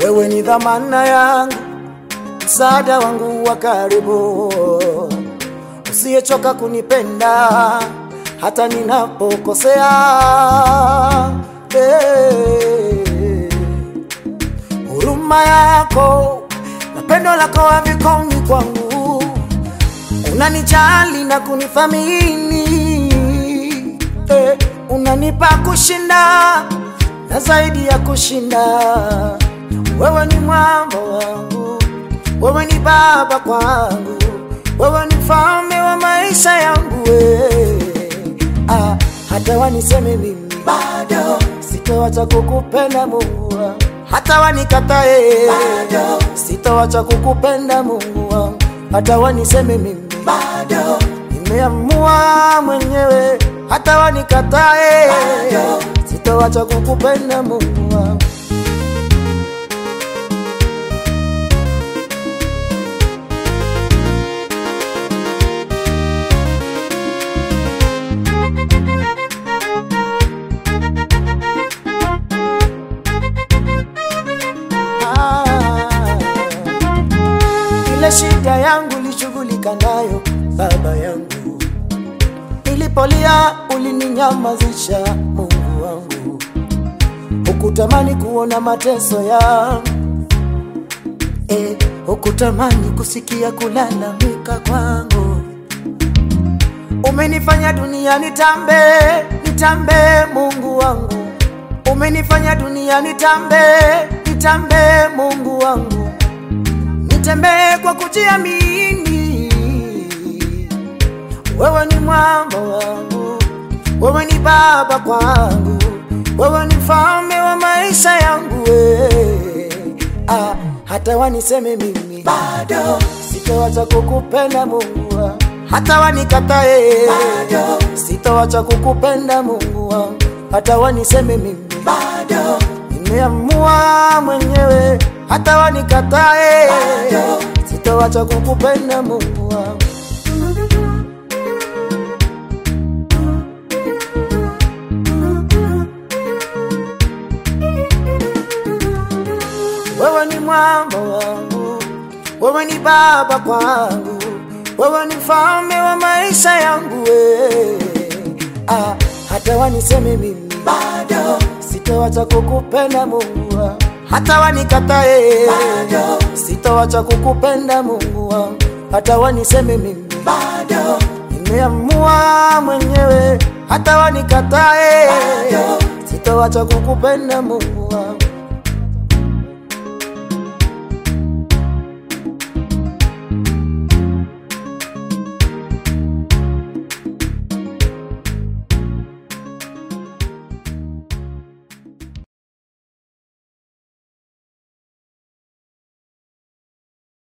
wewe ni dhamana yangu, msaada wangu wa karibu, usiyechoka kunipenda hata ninapokosea. Eh, huruma yako na pendo lako havikomi kwangu, unanijali na kunithamini eh, unanipa kushinda na zaidi ya kushinda. Wewe ni mwamba wangu, wewe ni baba kwangu, wewe ni mfalme wa maisha yangu we. Ah, hata waniseme mimi bado sitoacha kukupenda Mungu wangu, hata wanikatae bado sitoacha kukupenda Mungu wangu, hata waniseme mimi bado nimeamua mwenyewe, hata wanikatae bado sitoacha kukupenda Mungu wangu. ile shida yangu lishughulika nayo baba yangu, nilipolia ulininyamazisha Mungu wangu, hukutamani kuona mateso yangu eh, hukutamani kusikia kulalamika kwangu. Umenifanya dunia nitambe, nitambe Mungu wangu, umenifanya dunia nitambe, nitambe Mungu wangu nitembee kwa kujiamini. Wewe ni mwamba wangu, wewe ni baba kwangu, wewe ni mfalme wa maisha yangu we. Ah, hata waniseme mimi bado sitoacha kukupenda Mungu wangu, hata wanikatae bado sitoacha kukupenda Mungu wangu, hata waniseme mimi bado nimeamua mwenyewe, hata wanikatae sitoacha kukupenda Mungu wangu. Wewe ni mwamba wangu, wewe ni baba kwangu, wewe ni mfalme wa maisha yangu we. Ah, hata waniseme mimi bado sitoacha kukupenda Mungu wangu, hata wanikatae bado sitoacha kukupenda Mungu wangu, hata waniseme mimi bado nimeamua mwenyewe, hata wanikatae sitoacha kukupenda Mungu wangu.